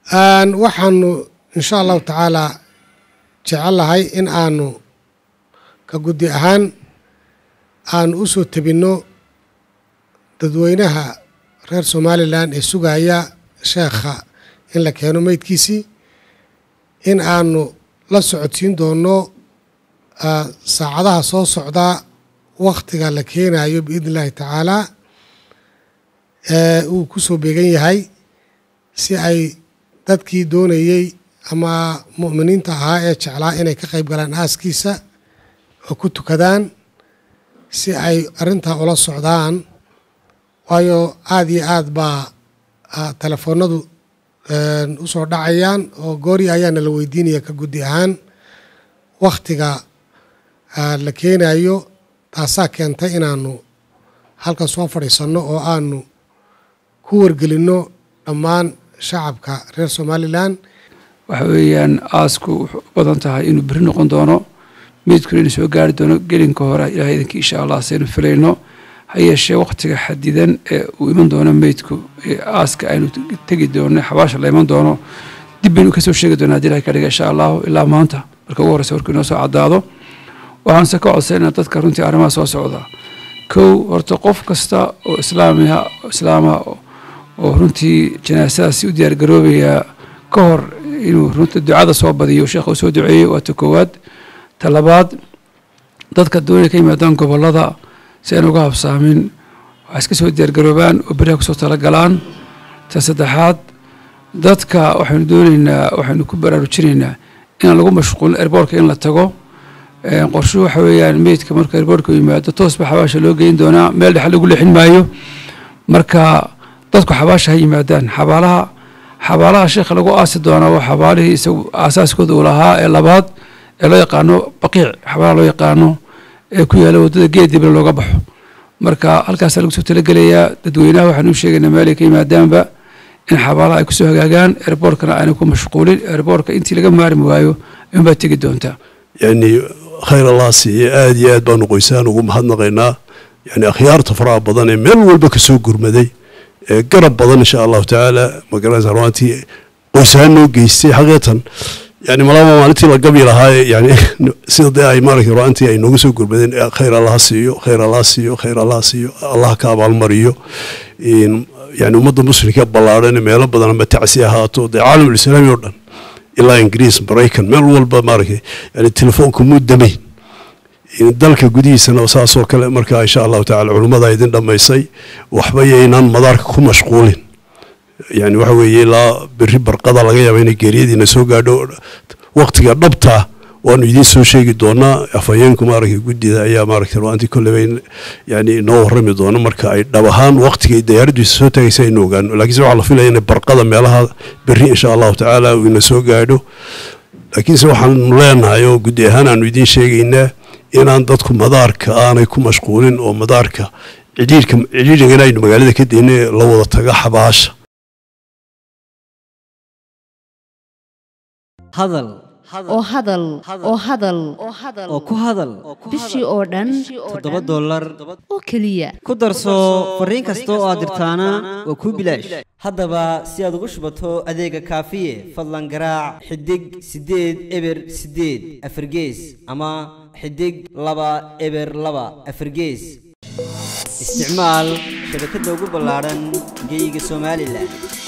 waxaanu insha allahu tacaalaa jecellahay in aanu ka guddi ahaan aanu u soo tebinno dadweynaha reer somalilan ee sugaya sheekha in la keeno meydkiisii in aanu la socodsiin doonno saacadaha soo socda wakhtiga la keenayo biidni illaahi tacaalaa uu ku soo beegan yahay si ay dadkii doonayey ama mu'miniinta ahaa ee jeclaa inay ka qayb galaan aaskiisa oo ku tukadaan si ay arrintaa ula socdaan waayo aada iyo aad baa telefoonadu u soo dhacayaan oo goori ayaana la weydiinaya ka guddi ahaan wakhtiga la keenayo taasaa keentay inaanu halkan soo fadhiisanno oo aanu ku wargelinno dhammaan shacabka reer somalilan waxa weeyaan aasku wuxuu u badan tahay inuu beri noqon doono meydkuna inuu soo gaari doono gelinka hore ilahay idanki insha allah saynu filayno ha yeeshee wakhtiga xadidan ee uu iman doono meydku ee aaska aynu tegi doono xabaasha la iman doono dib baynu kasoo sheegi doona hadii ilahay ka dhiga insha allahu ilaa maanta marka ugu horreysa warkuu inoo soo caddaado waxaanse ka codsaynaa dadka runtii arrimaha soo socda kow horta qof kasta oo islaamiha islaama oo runtii janaasadaasi u diyaargaroobaya ka hor inuu runta ducada soo badiyo sheekha uu soo duceeyey waa ta koowaad ta labaad dadka doonaya ka yimaadaan gobollada si aan uga habsaamin waxay iska soo diyaargaroobaan oo beriha kusoo talagalaan ta saddexaad dadka waxaynu doonaynaa waxaynu ku baraarujinaynaa inaan lagu mashquulin erboorka in la tago qorshuhu waxa weeyaan meydka marka erboorka yimaado toosba xabaasha loo geyn doonaa meel dhexe lagu leexin maayo marka dadku xabaasha ha yimaadaan xabaalaha xabaalaha sheekha lagu aasi doonaa waa xabaalihii isagu aasaaskooda uu lahaa ee labaad ee loo yaqaano baqiic xabaalaha loo yaqaano ee ku yaala waddada geedibna looga baxo marka halkaasaa lagu soo talagelayaa dadweynaha waxaanu u sheegaynaa meelay ka yimaadaanba in xabaalaha ay kusoo hagaagaan erboorkana aanay ku mashquulin erboorka intii laga maarmi waayo ayuunbaa tegi doontaa yani khayr allah siiye aada iyo aad baanu qoysaan ugu mahadnaqaynaa yani akhyaarta faraha badan ee meel walba kasoo gurmaday ee garab badan insha allahu tacaala magaranaysa ruantii qoysaan noo geystay xaqiiqatan yani malaba maalintii la gabi lahaa yani sida dee ay maaragtay ruantii ay nooga soo gurmadeen khayr allah siiyo khayr allah siiyo khayr allah siiyo allah ka abaalmariyo yani ummadda muslimka ballaadhan meelo badan ama tacsi ahaato dee caalamulislaami oo dhan ilaa ingiriis maraykan meel walba maaragtay yani telefoonka muu damayn dalka gudihiisana saasoo kale marka insha allahu tacala culummada idin dhammaysay waxba yaynaan madaarka ku mashquulin yani waxa weeye ilaa beri barqada laga yaaba inay geeriyadiina soo gaadho waqtiga dhabtaa waanu idiin soo sheegi doonaa afhayeenku maaragtay guddida ayaa maaragtay ruantii kolleyba yani inoo warrami doono marka ay dhab ahaan waqtigay diyaaraddiisa soo taagaysa aynu ogaano laakiinse waxaa la filaya inay barqada meelaha berri insha allahu tacaala uu ina soo gaadho laakiinse waxaanu leenahay oo guddi ahaan aanu idiin sheegaynaa inaan dadku madaarka aanay ku mashquulin oo madaarka cidhiirka cidhiirigana aynu magaalada ka dayna la wada taga xabaasha hadal oo hadal oo hadal oo ku hadal bishii oo dhan toddoba dollar oo keliya ku darso fariin kasta oo aad dirtaana waa kuu bilaash haddaba si aad ugu shubato adeega kaafiye fadlan garaac xidig siddeed eber siddeed afargees ama xidig laba eber laba afargees isticmaal shabakadda ugu ballaadhan geyga somalilan